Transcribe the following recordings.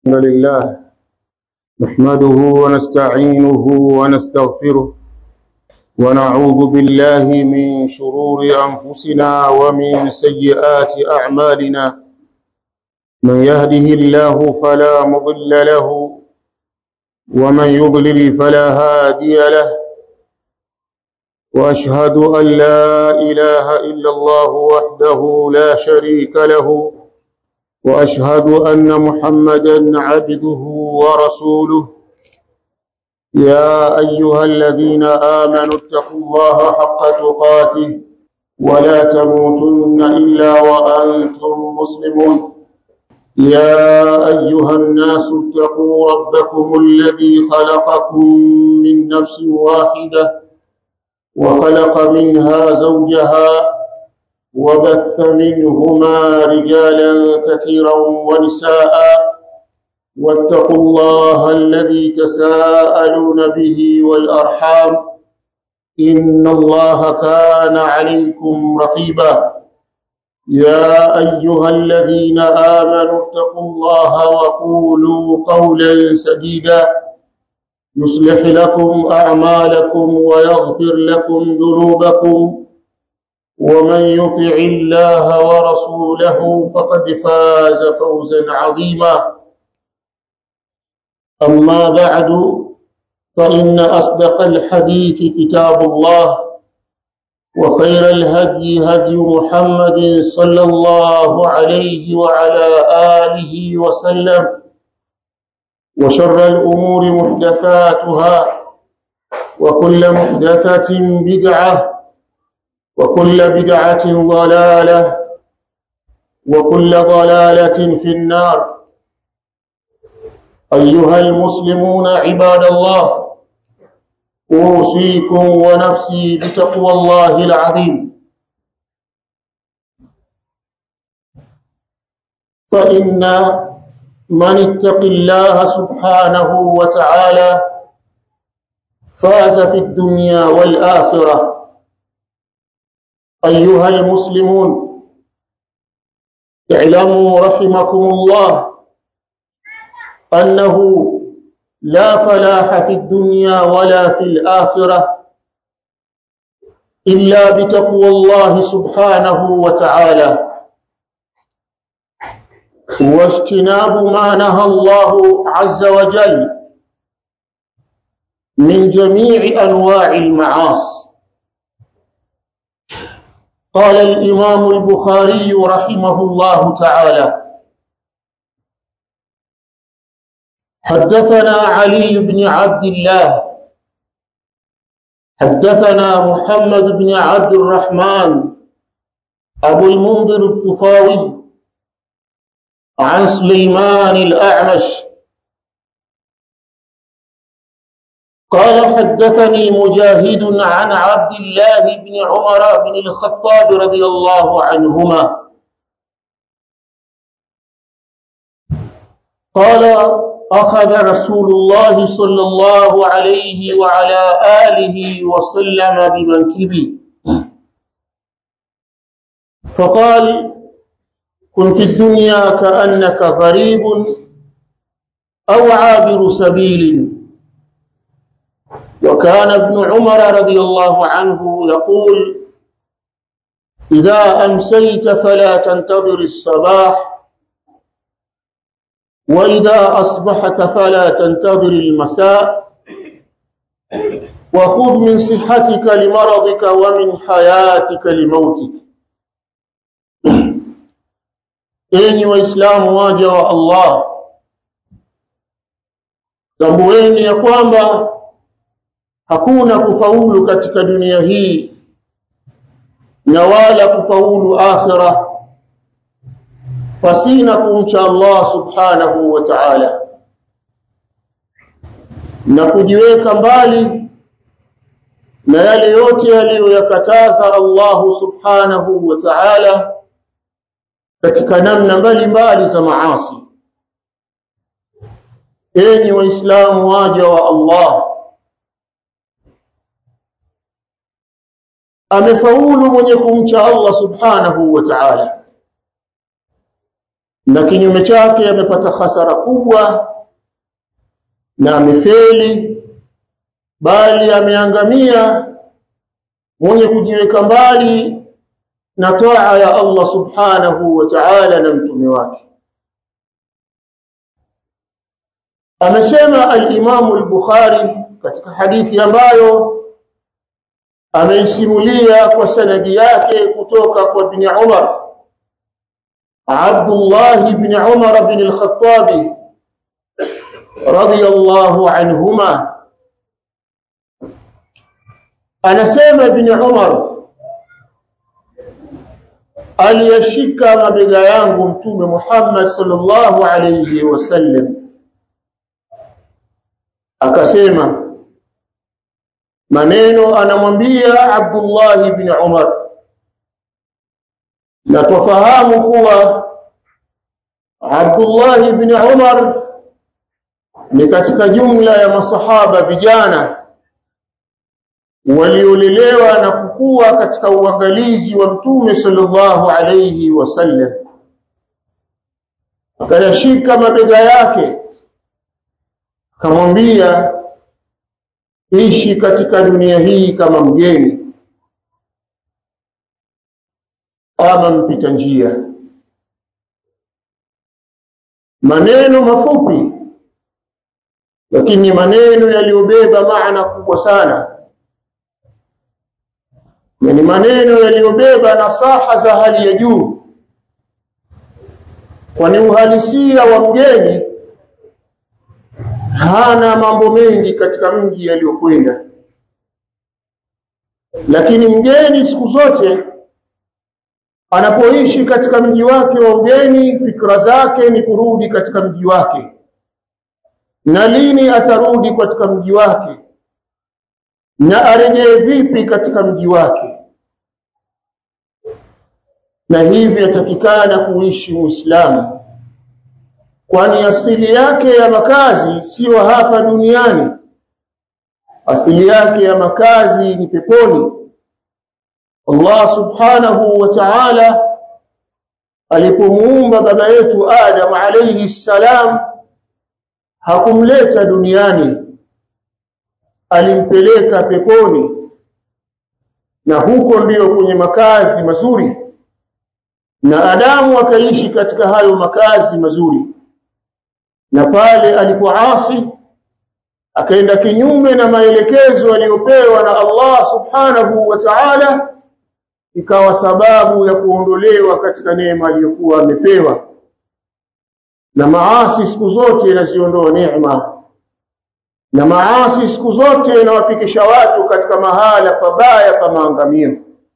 الحمد لله نحمده ونستعينه ونستغفره ونعوذ بالله من شرور أنفسنا ومن سيئات أعمالنا من يهده الله فلا مضل له ومن يضلل فلا هادي له وأشهد أن لا إله إلا الله وحده لا شريك له واشهد ان محمدا عبده ورسوله يا ايها الذين امنوا اتقوا الله حق تقاته ولا تموتن الا وانتم مسلمون يا ايها الناس اتقوا ربكم الذي خلقكم من نفس واحده وخلق منها زوجها وبث منهما رجالا كثيرا ونساء واتقوا الله الذي تساءلون به والارحام ان الله كان عليكم رقيبا يا ايها الذين امنوا اتقوا الله وقولوا قولا سديدا يصلح لكم اعمالكم ويغفر لكم ذنوبكم ومن يطع الله ورسوله فقد فاز فوزا عظيما اما بعد فان اصدق الحديث كتاب الله وخير الهدي هدي محمد صلى الله عليه وعلى اله وسلم وشر الامور محدثاتها وكل محدثه بدعه وكل بدعة ضلالة وكل ضلالة في النار أيها المسلمون عباد الله أوصيكم ونفسي بتقوى الله العظيم فإن من اتق الله سبحانه وتعالى فاز في الدنيا والآخرة أيها المسلمون اعلموا رحمكم الله أنه لا فلاح في الدنيا ولا في الآخرة إلا بتقوى الله سبحانه وتعالى واجتناب ما نهى الله عز وجل من جميع أنواع المعاصي قال الإمام البخاري رحمه الله تعالى حدثنا علي بن عبد الله حدثنا محمد بن عبد الرحمن أبو المنذر الطفاوي عن سليمان الأعمش قال حدثني مجاهد عن عبد الله بن عمر بن الخطاب رضي الله عنهما قال أخذ رسول الله صلى الله عليه وعلى آله وسلم بمنكبي فقال كن في الدنيا كأنك غريب أو عابر سبيل وكان ابن عمر رضي الله عنه يقول إذا أمسيت فلا تنتظر الصباح وإذا أصبحت فلا تنتظر المساء وخذ من صحتك لمرضك ومن حياتك لموتك enyi waislamu waja wa allah tambueni ya kwamba hakuna kufaulu katika dunia hii na wala kufaulu akhira pasina kumcha Allah subhanahu wa ta'ala na kujiweka mbali na yale yote yaliyoyakataza Allah subhanahu wa ta'ala katika namna mbalimbali za maasi enyi waislamu waja wa Allah amefaulu mwenye kumcha Allah subhanahu wa ta'ala na kinyume chake amepata hasara kubwa na amefeli bali ameangamia mwenye kujiweka mbali na taa ya Allah subhanahu wa ta'ala na mtume wake amesema al-Imam al-Bukhari katika hadithi ambayo ameisimulia kwa sanadi yake kutoka kwa ibn Umar Abdullah ibn Umar ibn al-Khattab radiyallahu anhuma anasema ibn Umar aliyashika mabega yangu mtume Muhammad sallallahu alayhi wasallam akasema maneno anamwambia Abdullah ibn Umar na tufahamu kuwa Abdullah ibn Umar ni katika jumla ya masahaba vijana waliolelewa na kukua katika uangalizi wa mtume sallallahu alayhi wasallam akayashika mabega yake akamwambia ishi katika dunia hii kama mgeni ama mpita njia maneno mafupi lakini maneno yaliyobeba maana kubwa sana na ni maneno yaliyobeba nasaha za hali ya juu kwani uhalisia wa mgeni hana mambo mengi katika mji aliyokwenda lakini mgeni siku zote anapoishi katika mji wake wa ugeni fikra zake ni kurudi katika mji wake na lini atarudi katika mji wake na arejee vipi katika mji wake na hivi yatakikana kuishi muislamu kwani asili yake ya makazi siyo hapa duniani asili yake ya makazi ni peponi Allah subhanahu wa ta'ala alipomuumba baba yetu Adam alayhi salam hakumleta duniani alimpeleka peponi na huko ndiyo kwenye makazi mazuri na Adamu akaishi katika hayo makazi mazuri na pale alipoasi akaenda kinyume na maelekezo aliyopewa na Allah subhanahu wa ta'ala ikawa sababu ya kuondolewa katika neema aliyokuwa amepewa na maasi siku zote yanaziondoa neema na maasi siku zote yanawafikisha watu katika mahala pabaya pa maangamio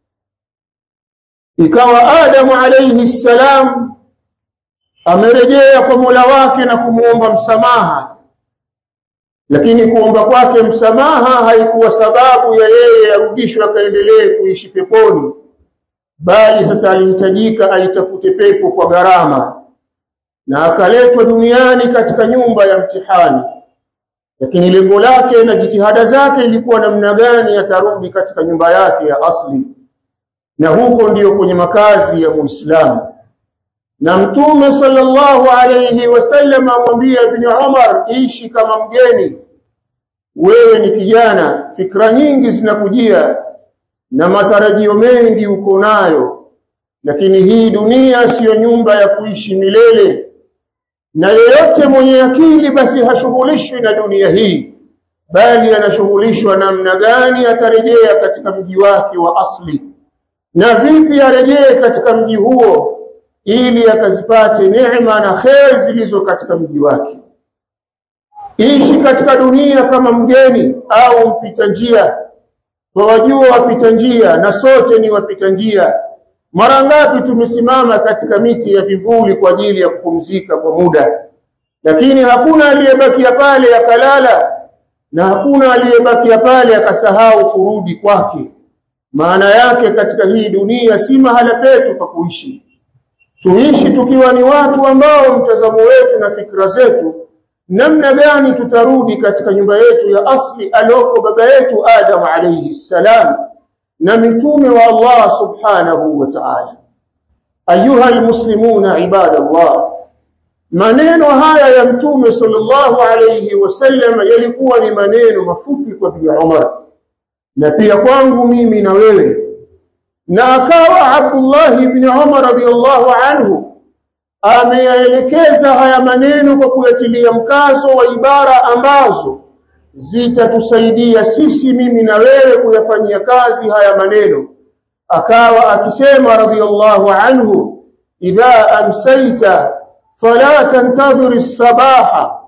ikawa Adamu alayhi salam amerejea kwa Mola wake na kumuomba msamaha lakini kuomba kwake msamaha haikuwa sababu ya yeye arudishwe akaendelee kuishi peponi bali sasa alihitajika aitafute pepo kwa gharama na akaletwa duniani katika nyumba ya mtihani lakini lengo lake na jitihada zake ilikuwa namna gani atarudi katika nyumba yake ya asli na huko ndiyo kwenye makazi ya Muislamu na mtume sallallahu alayhi wasallam amwambia ibn Umar ishi kama mgeni wewe ni kijana fikra nyingi zinakujia na matarajio mengi uko nayo lakini hii dunia siyo nyumba ya kuishi milele na yeyote mwenye akili basi hashughulishwi na dunia hii bali anashughulishwa namna gani atarejea katika mji wake wa asli na vipi arejee katika mji huo ili akazipate neema na kheri zilizo katika mji wake ishi katika dunia kama mgeni au mpita njia wajua wapita njia na sote ni wapita njia mara ngapi tumesimama katika miti ya vivuli kwa ajili ya kupumzika kwa muda lakini hakuna aliyebakia pale akalala na hakuna aliyebakia pale akasahau kurudi kwake maana yake katika hii dunia si mahala petu pa kuishi tuishi tukiwa ni watu ambao mtazamo wetu na fikra zetu namna gani tutarudi katika nyumba yetu ya asli aloko baba yetu Adam alayhi salam na mitume wa Allah subhanahu wa ta'ala ayuha almuslimuna ibadallah maneno haya ya mtume sallallahu alayhi wasallam yalikuwa ni maneno mafupi kwa Ibn Umar na pia kwangu mimi na wewe na akawa Abdullah ibn Umar radhiyallahu anhu ameyaelekeza haya maneno kwa kuyatilia mkazo wa ibara ambazo zitatusaidia sisi mimi na wewe kuyafanyia kazi haya maneno akawa akisema radhiyallahu anhu idha amsaita fala tantadhir sabaha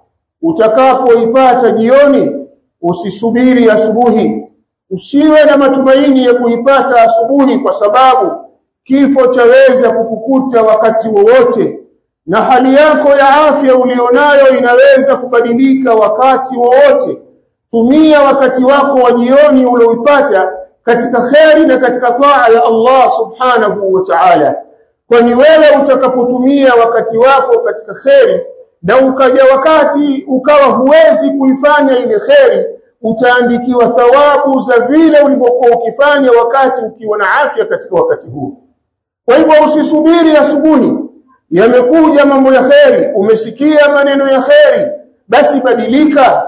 utakapoipata jioni usisubiri asubuhi usiwe na matumaini ya kuipata asubuhi kwa sababu kifo chaweza kukukuta wakati wowote na hali yako ya afya ulionayo inaweza kubadilika wakati wowote tumia wakati wako wa jioni ulioipata katika kheri na katika taa ya Allah subhanahu wa ta'ala kwani wewe utakapotumia wakati wako katika kheri na ukaja wakati ukawa huwezi kuifanya ile kheri utaandikiwa thawabu za vile ulivyokuwa ukifanya wakati ukiwa na afya katika wakati huu kwa hivyo usisubiri asubuhi yamekuja mambo ya kheri umesikia maneno ya kheri basi badilika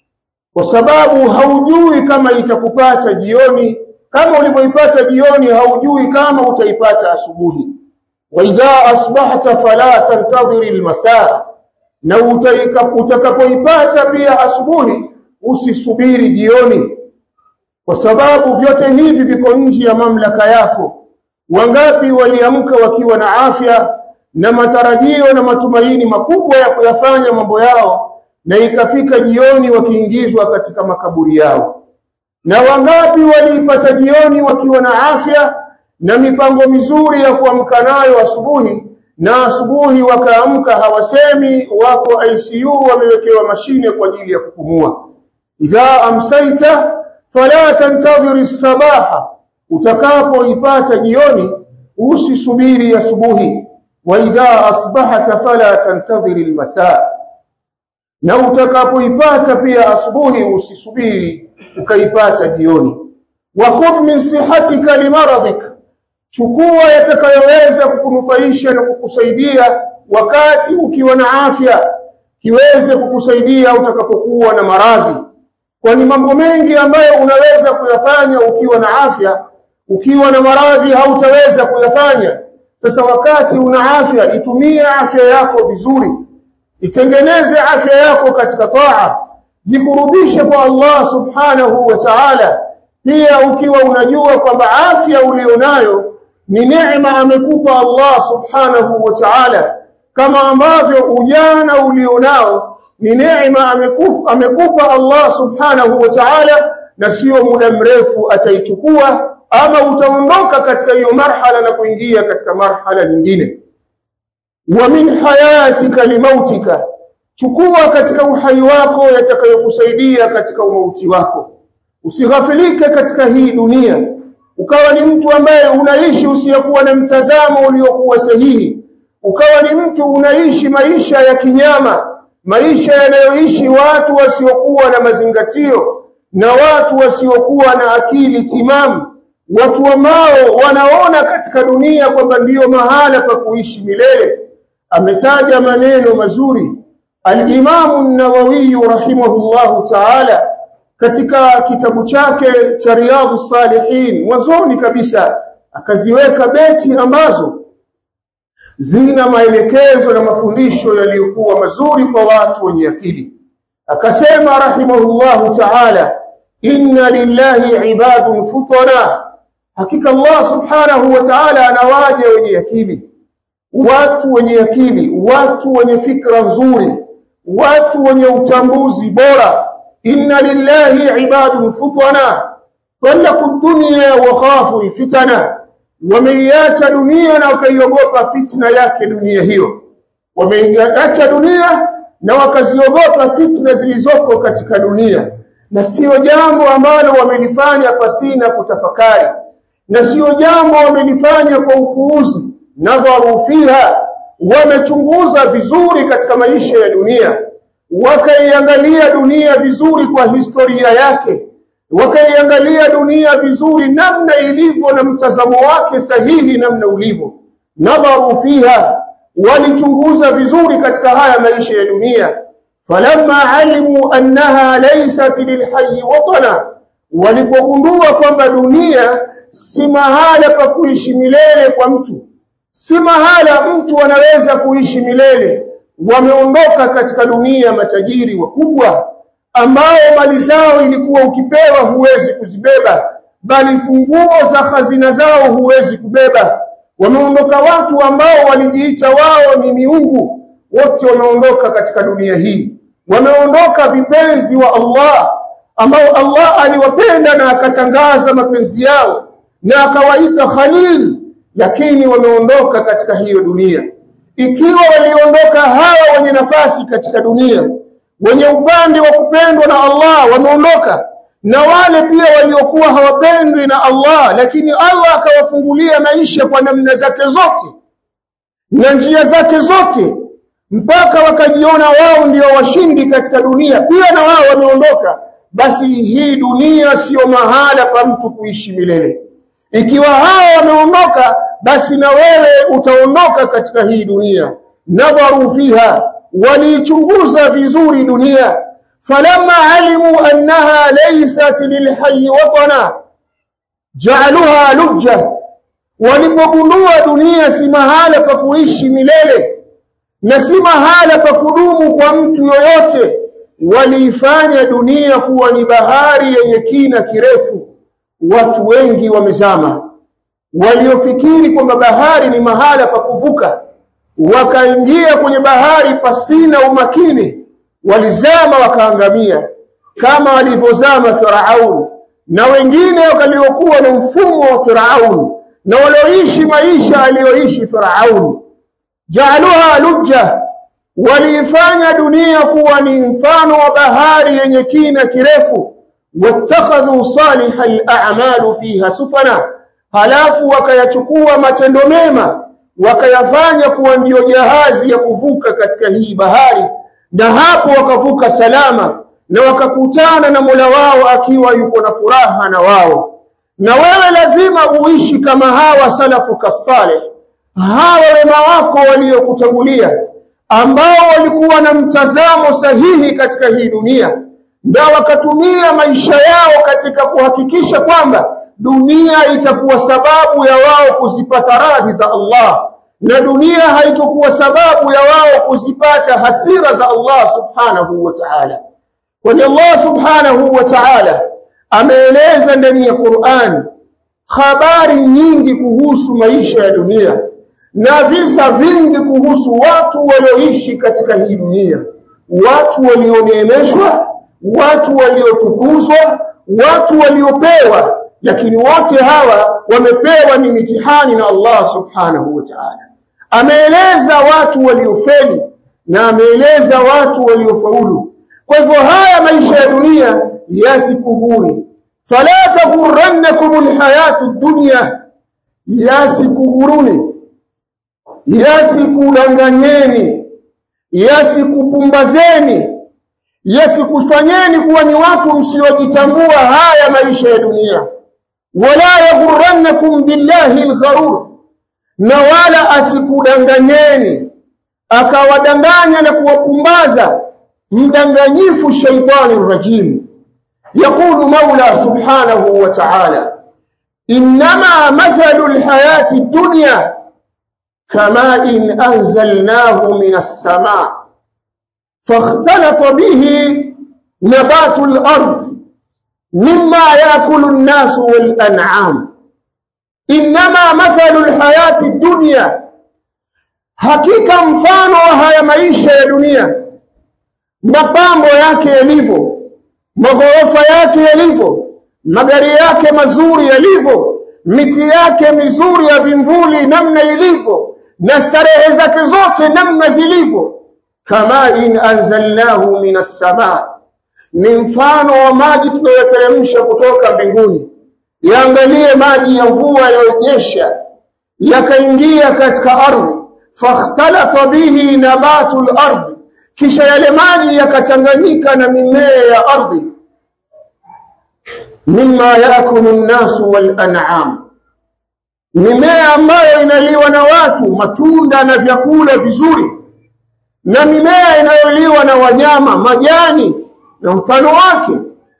kwa sababu haujui kama itakupata jioni kama ulivyoipata jioni haujui kama utaipata asubuhi wa idha asbahta fala tantadhiri almasaa na utakapoipata pia asubuhi usisubiri jioni kwa sababu vyote hivi viko nje ya mamlaka yako wangapi waliamka wakiwa na afya na matarajio na matumaini makubwa ya kuyafanya mambo yao na ikafika jioni wakiingizwa katika makaburi yao na wangapi waliipata jioni wakiwa na afya na mipango mizuri ya kuamka nayo asubuhi na asubuhi wakaamka hawasemi wako ICU wamewekewa mashine kwa ajili ya kupumua idha amsaita fala tantadhiri sabaha utakapoipata jioni usisubiri asubuhi wa idha asbahata fala tantadhiri almasaa na utakapoipata pia asubuhi usisubiri ukaipata jioni wa khudh min sihatika limaradik chukua yatakayoweza kukunufaisha na kukusaidia wakati ukiwa na afya kiweze kukusaidia utakapokuwa na maradhi kwani mambo mengi ambayo unaweza kuyafanya ukiwa na afya ukiwa na maradhi hautaweza kuyafanya sasa wakati una afya itumie afya yako vizuri itengeneze afya yako katika taa jikurubishe kwa Allah subhanahu wa ta'ala pia ukiwa unajua kwamba afya ulionayo ni neema amekupa Allah subhanahu wa ta'ala kama ambavyo ujana ulionao ni neema amekufa amekupa Allah subhanahu wa ta'ala na sio muda mrefu ataichukua ama utaondoka katika hiyo marhala na kuingia katika marhala nyingine wa min hayatika limautika chukua katika uhai wako yatakayokusaidia katika umauti wako usighafilike katika hii dunia ukawa ni mtu ambaye unaishi usiyokuwa na mtazamo uliokuwa sahihi ukawa ni mtu unaishi maisha ya kinyama maisha yanayoishi watu wasiokuwa na mazingatio na watu wasiokuwa na akili timamu watu ambao wanaona katika dunia kwamba ndiyo mahala pa kuishi milele ametaja maneno mazuri al-Imam an-Nawawi rahimahullahu ta'ala katika kitabu chake cha Riyadhus Salihin mwanzoni kabisa akaziweka beti ambazo zina maelekezo na mafundisho yaliyokuwa mazuri kwa watu wenye akili akasema rahimahullahu ta'ala inna lillahi ibadun futana hakika Allah subhanahu wa ta'ala anawaja wenye akili watu wenye akili watu wenye fikra nzuri watu wenye utambuzi bora inna lillahi ibadun futana talaku dunya wa khafu fitana wameiacha dunia na wakaiogopa fitna yake dunia hiyo wameiacha dunia na wakaziogopa fitna zilizoko katika dunia na sio jambo ambalo wamelifanya pasina kutafakari na sio jambo wamelifanya kwa upuuzi nadharu fiha wamechunguza vizuri katika maisha ya dunia wakaiangalia dunia vizuri kwa historia yake wakaiangalia dunia vizuri namna ilivyo na mtazamo wake sahihi namna ulivyo nadharu fiha walichunguza vizuri katika haya maisha ya dunia falamma alimu annaha laysat lilhayy watana walipogundua kwamba dunia si mahala pa kuishi milele kwa mtu si mahala mtu anaweza kuishi milele wameondoka katika dunia matajiri wakubwa ambao mali zao ilikuwa ukipewa huwezi kuzibeba bali funguo za hazina zao huwezi kubeba wameondoka watu ambao walijiita wao ni miungu wote wameondoka katika dunia hii wameondoka vipenzi wa Allah ambao Allah aliwapenda na akatangaza mapenzi yao na akawaita Khalil lakini wameondoka katika hiyo dunia ikiwa waliondoka hawa wenye nafasi katika dunia wenye upande wa kupendwa na Allah wameondoka na wale pia waliokuwa hawapendwi na Allah lakini Allah akawafungulia maisha kwa namna zake zote na njia zake zote mpaka wakajiona wao ndio washindi katika dunia pia na wao wameondoka basi hii dunia sio mahala pa mtu kuishi milele ikiwa hao wameondoka basi na wewe utaondoka katika hii dunia nadharu fiha walichunguza vizuri dunia falamma alimu annaha laysat lilhayy watana ja'aluha lujja walipogundua dunia si mahala pa kuishi milele na si mahala pa kudumu kwa mtu yoyote waliifanya dunia kuwa ni bahari yenye kina kirefu watu wengi wamezama waliofikiri kwamba bahari ni mahala pa kuvuka wakaingia kwenye bahari pasina umakini walizama wakaangamia kama walivyozama Firaun na wengine waliokuwa na mfumo wa Firaun na walioishi maisha aliyoishi Firaun jaaluha lujja waliifanya dunia kuwa ni mfano wa bahari yenye kina kirefu wattakhadhu salihal a'malu fiha sufana halafu wakayachukua matendo mema wakayafanya kuwa ndiyo jahazi ya kuvuka katika hii bahari na hapo wakavuka salama na wakakutana na Mola wao akiwa yuko na furaha na wao na wewe lazima uishi kama hawa salafu kasaleh hawa wema wako waliokutangulia ambao walikuwa na mtazamo sahihi katika hii dunia na wakatumia maisha yao katika kuhakikisha kwamba dunia itakuwa sababu ya wao kuzipata radhi za Allah na dunia haitokuwa sababu ya wao kuzipata hasira za Allah subhanahu wa ta'ala kwani Allah subhanahu wa ta'ala ameeleza ndani ya Qur'an habari nyingi kuhusu maisha ya dunia na visa vingi kuhusu watu walioishi katika hii dunia watu walioneemeshwa watu waliotukuzwa watu waliopewa lakini wote hawa wamepewa ni mitihani na Allah subhanahu wa ta'ala ameeleza watu waliofeli na ameeleza watu waliofaulu kwa hivyo haya maisha ya dunia yasikuhuri fala taghurrannakum alhayatu dunya yasikuhuruni yasikudanganyeni yasikupumbazeni yasikufanyeni kuwa ni watu msiojitambua haya maisha ya dunia wala yaghurrannakum billahi algharur na wala asikudanganyeni akawadanganya na kuwapumbaza mdanganyifu shaitani rajim يقول مولى سبحانه وتعالى إنما مثل الحياة الدنيا كماء إن أنزلناه من السماء فاختلط به نبات الأرض مما يأكل الناس والأنعام إنما مثل الحياة الدنيا hakika mfano wa haya maisha ya dunia mapambo yake yalivyo maghorofa yake yalivyo magari yake mazuri yalivyo miti yake mizuri ya vimvuli namna ilivyo na starehe zake zote namna zilivyo kama in anzalnahu minas samaa ni mfano wa maji tunayoteremsha kutoka mbinguni yaangalie maji ya mvua yaliyonyesha yakaingia katika ardhi fakhtalata bihi nabatu al-ardh kisha yale maji yakachanganyika na mimea ya ardhi mimma yaakulu an-nasu wal-an'am mimea ambayo inaliwa na watu matunda na vyakula vizuri na mimea inayoliwa na wanyama majani na mfano wake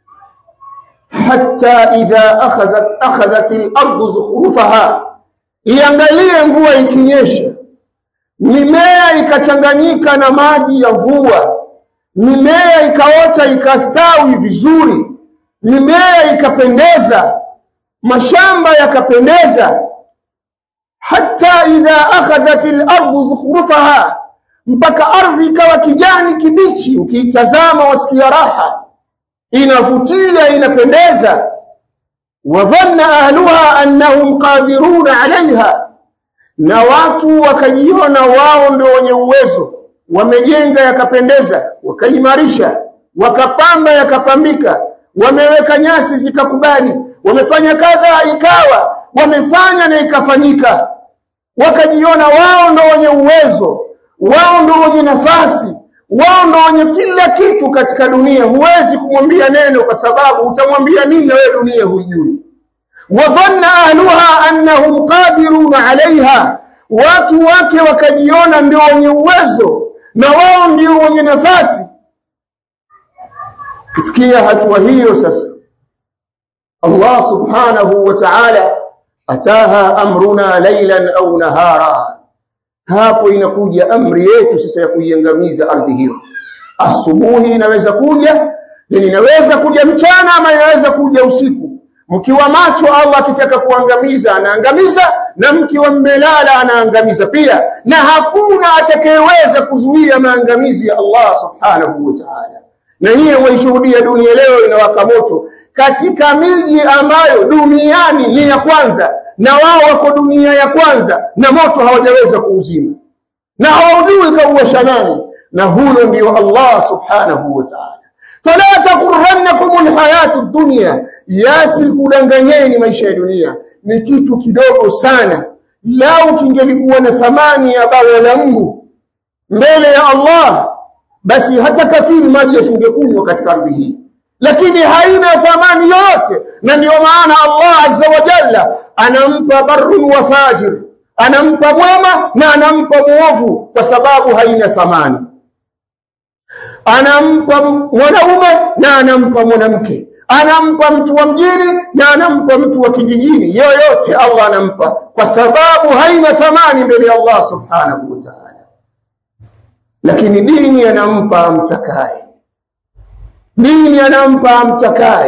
hatta idha akhadhat akhadhat al-ardu zukhrufaha iangalie mvua ikinyesha mimea ikachanganyika na maji ya mvua mimea ikaota ikastawi vizuri mimea ikapendeza mashamba yakapendeza hatta idha akhadhat al-ardu zukhrufaha mpaka ardhi ikawa kijani kibichi ukiitazama wasikia raha inavutia inapendeza wadhanna ahluha annahum qadiruna alaiha na watu wakajiona wao ndio wenye uwezo wamejenga yakapendeza wakaimarisha wakapamba yakapambika wameweka nyasi zikakubali wamefanya kadha ikawa wamefanya na ikafanyika wakajiona wao ndio wenye uwezo wao ndio wenye nafasi wao ndio wenye kila kitu katika dunia huwezi kumwambia neno kwa sababu utamwambia nini na wewe dunia huijui wadhanna ahluha annahum qadiruna alaiha watu wake wakajiona ndio wenye uwezo na wao ndio wenye nafasi kufikia hatua hiyo sasa Allah subhanahu wa ta'ala ataha amruna laylan au nahara hapo inakuja amri yetu sasa ya kuiangamiza ardhi hiyo asubuhi inaweza kuja na inaweza kuja mchana ama inaweza kuja usiku mkiwa macho Allah akitaka kuangamiza anaangamiza na mkiwa mmelala anaangamiza pia na hakuna atakayeweza kuzuia maangamizi ya Allah subhanahu wa ta'ala na hiyo waishuhudia dunia leo inawaka moto katika miji ambayo duniani ni ya kwanza na wao wako dunia ya kwanza na moto hawajaweza kuuzima na hawajui kauwasha nani na huyo ndio Allah subhanahu wa ta'ala fala taghurrannakum alhayatu dunya yasikudanganyeni maisha ya dunia ni kitu kidogo sana lau kingelikuwa na thamani ya bawa la Mungu mbele ya Allah basi hata kafiri maji yasingekunywa katika ardhi hii lakini haina thamani yote na ndio maana Allah azza wa jalla anampa barrun wa fajir anampa mwema na anampa muovu kwa sababu haina thamani anampa mwanaume na anampa mwanamke anampa mtu wa mjini na anampa mtu wa kijijini yoyote Allah anampa kwa sababu haina thamani mbele ya Allah subhanahu wa ta'ala lakini dini anampa amtakaye dini anampa amtakaye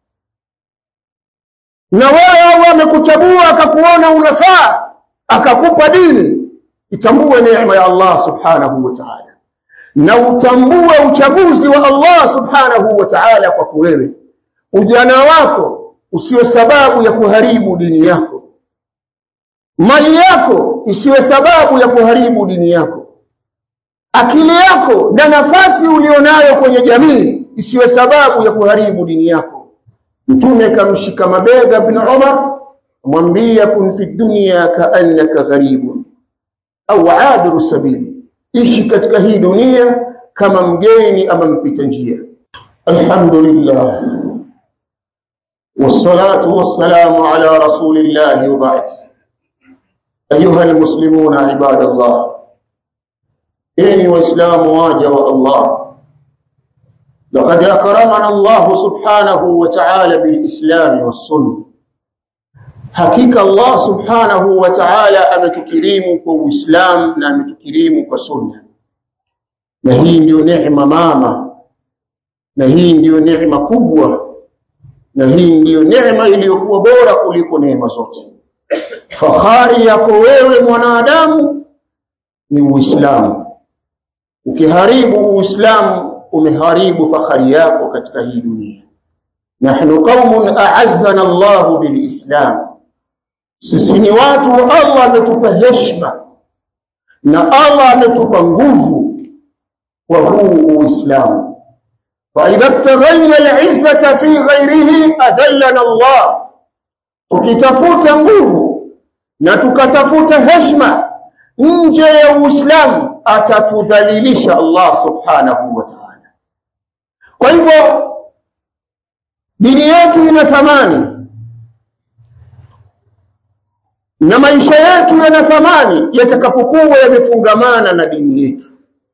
na wewe Allah amekuchagua akakuona unafaa akakupa dini itambue neema ya Allah subhanahu wa ta'ala na utambue uchaguzi wa Allah subhanahu wa ta'ala kwako wewe ujana wako usiwe sababu ya kuharibu dini yako mali yako isiwe sababu ya kuharibu dini yako akili yako na nafasi ulionayo kwenye jamii isiwe sababu ya kuharibu dini yako mtume kamshika mabega ibn Umar mwambia kun fi dunya kaannaka gharibun au abiru sabili ishi katika hii dunia kama mgeni ama mpita njia alhamdulillah والصلاة والسلام على رسول الله وبعد أيها المسلمون عباد الله إني وإسلام واجه الله لقد أكرمنا الله سبحانه وتعالى بالإسلام والسنة hakika Allah subhanahu wa ta'ala ametukirimu kwa Uislamu na ametukirimu kwa sunna na hii ndiyo neema mama na hii ndiyo neema kubwa na hii ndiyo neema iliyokuwa bora kuliko neema zote fahari yako wewe mwanadamu ni Uislamu ukiharibu Uislamu umeharibu fahari yako katika hii dunia nahnu qaumun a'azzana Allahu bilislam sisi ni watu Allah ametupa heshima na Allah ametupa nguvu wa huu Uislamu fa idha taghayna al'izzata fi ghayrihi adallana Allah tukitafuta nguvu na tukatafuta heshima nje ya Uislamu atatudhalilisha Allah subhanahu wa ta'ala kwa hivyo dini yetu ina thamani na maisha yetu yana thamani yatakapokuwa yamefungamana na dini yetu.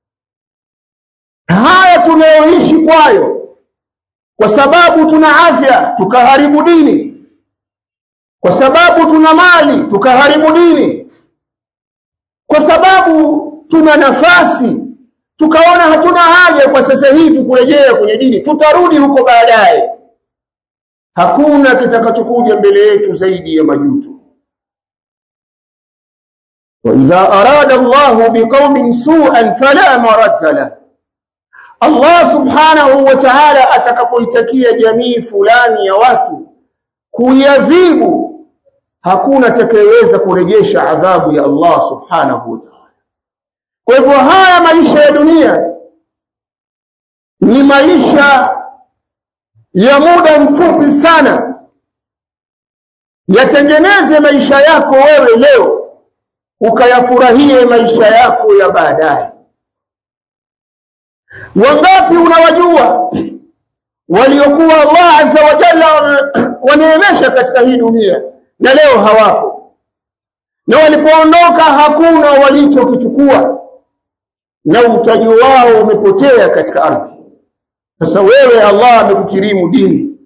Haya tunayoishi kwayo, kwa sababu tuna afya tukaharibu dini, kwa sababu tuna mali tukaharibu dini, kwa sababu tuna nafasi tukaona hatuna haja kwa sasa hivi kurejea kwenye dini, tutarudi huko baadaye. Hakuna kitakachokuja mbele yetu zaidi ya majuto. وإذا أراد الله بقوم سوءا فلا مرد له Allah subhanahu wa ta'ala atakapoitakia jamii fulani ya watu kuiadhibu, hakuna atakayeweza kurejesha adhabu ya Allah subhanahu wa ta'ala. Kwa hivyo haya maisha ya dunia ni maisha ya muda mfupi sana. Yatengeneze maisha yako wewe leo, ukayafurahie maisha yako ya baadaye. Wangapi unawajua waliokuwa Allah azza wa jalla waneemesha katika hii dunia na leo hawapo, na walipoondoka hakuna walichokichukua, na utaji wao umepotea katika ardhi. Sasa wewe Allah amekukirimu dini,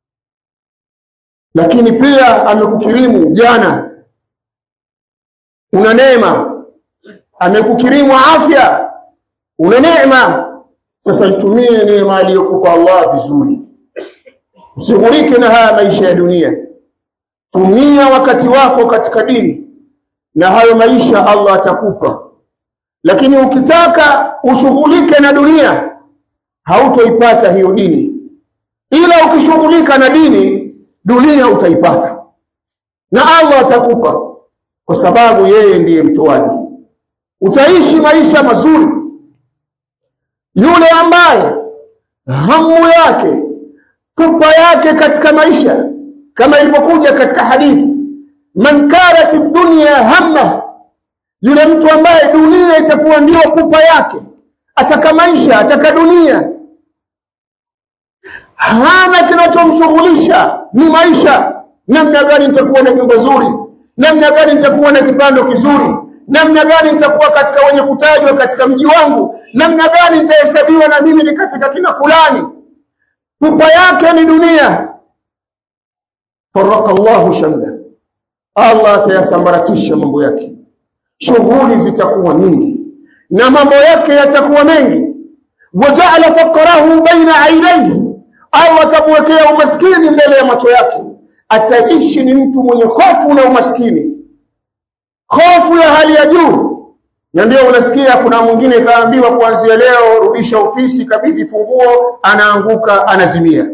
lakini pia amekukirimu jana, una neema, amekukirimu afya, una neema sasa itumie neema aliyokupa Allah vizuri, usighurike na haya maisha ya dunia. Tumia wakati wako katika dini, na hayo maisha Allah atakupa. Lakini ukitaka ushughulike na dunia, hautoipata hiyo dini, ila ukishughulika na dini, dunia utaipata na Allah atakupa, kwa sababu yeye ndiye mtoaji. Utaishi maisha mazuri yule ambaye hamu yake pupa yake katika maisha kama ilivyokuja katika hadithi, man kanat dunya hamma, yule mtu ambaye dunia itakuwa ndio pupa yake, ataka maisha, ataka dunia, hana kinachomshughulisha ni maisha. Namna gani nitakuwa na nyumba nzuri? Namna gani nitakuwa na kipando kizuri? Namna gani nitakuwa katika wenye kutajwa katika mji wangu? namna gani nitahesabiwa na mimi ni katika kina fulani. Pupa yake ni dunia. faraka Allahu shamla, Allah atayasambaratisha mambo yake, shughuli zitakuwa nyingi na mambo yake yatakuwa mengi. wajaala faqrahu baina ainaihi, Allah atamwekea umaskini mbele ya macho yake, ataishi ni mtu mwenye hofu na umaskini, hofu ya hali ya juu na ndio unasikia kuna mwingine kaambiwa kuanzia leo rudisha ofisi, kabidhi funguo, anaanguka anazimia.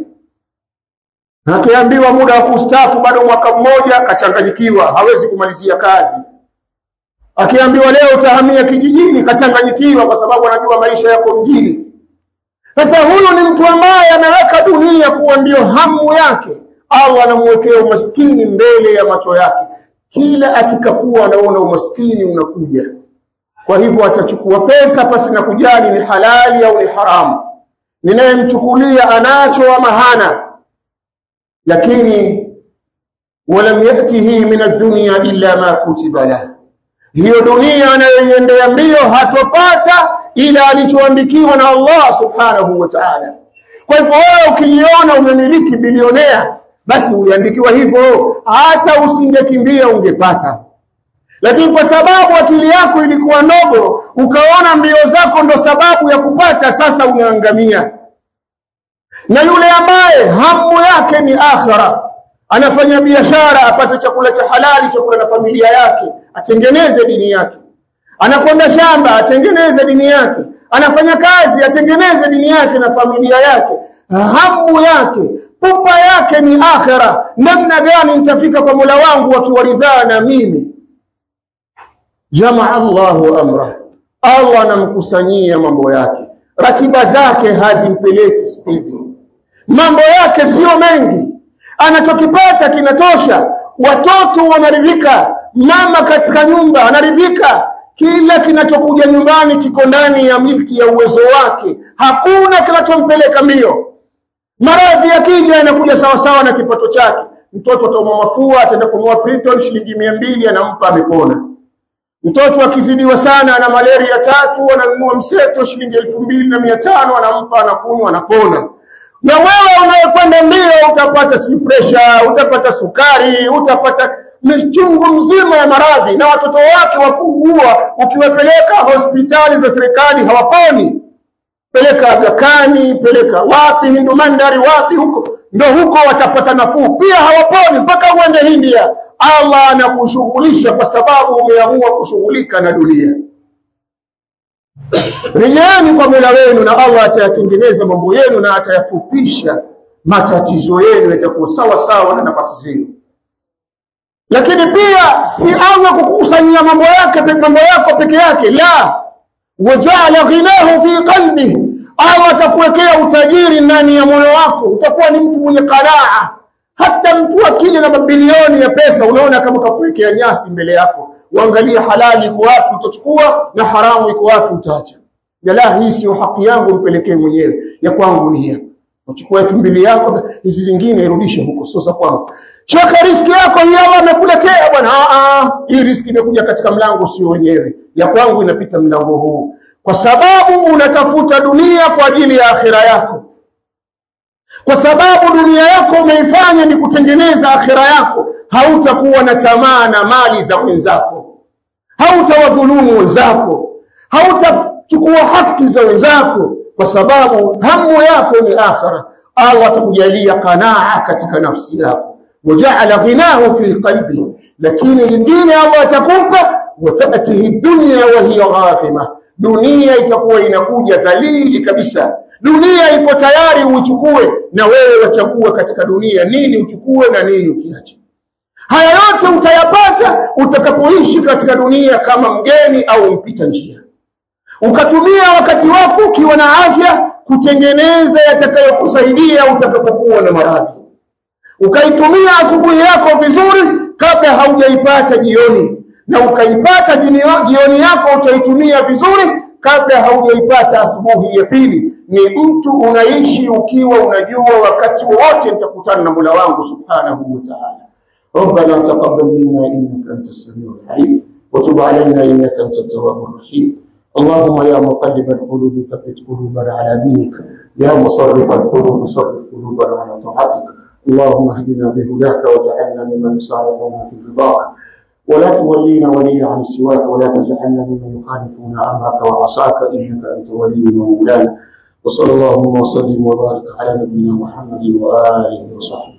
Akiambiwa muda wa kustaafu bado mwaka mmoja, kachanganyikiwa, hawezi kumalizia kazi. Akiambiwa leo utahamia kijijini, kachanganyikiwa, kwa sababu anajua maisha yako mjini. Sasa huyu ni mtu ambaye ameweka dunia kuwa ndio hamu yake. Allah anamwekea umaskini mbele ya macho yake, kila akikakua anaona umaskini unakuja kwa hivyo atachukua pesa pasi na kujali ni halali au ni haramu, ninayemchukulia anacho ama hana. Lakini walam yatihi min ad-dunya illa ma kutiba lah, hiyo dunia anayoiendea mbio hatopata ila alichoandikiwa na Allah subhanahu wa ta'ala. Kwa hivyo wewe ukijiona umemiliki bilionea, basi uliandikiwa hivyo, hata usingekimbia ungepata lakini kwa sababu akili yako ilikuwa ndogo, ukaona mbio zako ndo sababu ya kupata, sasa unaangamia. Na yule ambaye hamu yake ni akhira, anafanya biashara apate chakula cha halali, chakula na familia yake, atengeneze dini yake. Anakwenda shamba, atengeneze dini yake. Anafanya kazi, atengeneze dini yake na familia yake. Hamu yake pupa yake ni akhira, namna gani nitafika kwa Mola wangu akiwaridhaa na mimi jamaa Allahu amra, Allah anamkusanyia mambo yake, ratiba zake hazimpeleki spidi, mambo yake sio mengi, anachokipata kinatosha, watoto wanaridhika, mama katika nyumba anaridhika, kila kinachokuja nyumbani kiko ndani ya milki ya uwezo wake, hakuna kinachompeleka mbio. Maradhi yakija yanakuja sawasawa na kipato chake, mtoto ataumwa mafua ataenda kununua Priton shilingi mia mbili anampa amepona mtoto akizidiwa sana ana malaria tatu ananunua mseto shilingi elfu mbili na mia tano anampa anakunywa anapona na wewe unayekwenda mbio utapata si pressure utapata sukari utapata michungu mzima ya maradhi na watoto wake wakuugua ukiwapeleka hospitali za serikali hawaponi peleka Agakani peleka wapi Hindu Mandari wapi huko ndo huko watapata nafuu pia hawaponi mpaka uende India Allah anakushughulisha kwa sababu umeamua kushughulika na dunia rejeeni kwa Mola wenu na Allah atayatengeneza mambo yenu na atayafupisha matatizo yenu yatakuwa sawa sawa na nafasi zenu lakini pia si Allah kukusanyia mambo yake mambo yako peke yake la wajaala ghinahu fi qalbi Allah atakuwekea utajiri ndani ya moyo wako utakuwa ni mtu mwenye qanaa hata mtu akija na mabilioni ya pesa unaona kama kakuwekea nyasi mbele yako uangalie halali iko wapi utachukua na haramu iko wapi utaacha la hii sio haki yangu mpelekee mwenyewe ya kwangu ni hii uchukua elfu mbili yako hizi zingine irudishe huko sio za kwangu shaka riski yako hii Allah amekuletea bwana hii riski imekuja katika mlango sio wenyewe ya kwangu inapita mlango huu kwa sababu unatafuta dunia kwa ajili ya akhira yako kwa sababu dunia yako umeifanya ni kutengeneza akhira yako hautakuwa na tamaa na mali za wenzako hautawadhulumu wenzako hautachukua haki za wenzako kwa sababu hamu yako ni akhira Allah atakujalia qanaa katika nafsi yako wajaala ghinahu fi qalbi lakini lingine Allah atakupa watatihi dunya wa hiya ghafima dunia itakuwa inakuja dhalili kabisa dunia iko tayari uichukue na wewe wachagua katika dunia nini uchukue na nini ukiache haya yote utayapata utakapoishi katika dunia kama mgeni au mpita njia ukatumia wakati wako ukiwa na afya kutengeneza yatakayokusaidia utakapokuwa na maradhi ukaitumia asubuhi yako vizuri kabla haujaipata jioni na ukaipata jioni yako utaitumia vizuri kabla haujaipata asubuhi ya pili ni mtu unaishi ukiwa unajua wakati wote nitakutana na Mola wangu subhanahu wa ta'ala ربنا تقبل منا انك انت السميع العليم وتب علينا انك انت التواب الرحيم اللهم يا مقلب القلوب ثبت قلوبنا على دينك يا مصرف القلوب صرف قلوبنا على طاعتك اللهم اهدنا بهداك واجعلنا ممن يسارعون في رضاك ولا تولينا وليا عن سواك ولا تجعلنا ممن يخالفون امرك وعصاك انك انت ولينا ومولانا وصلى اللهم وسلم وبارك على نبينا محمد واله وصحبه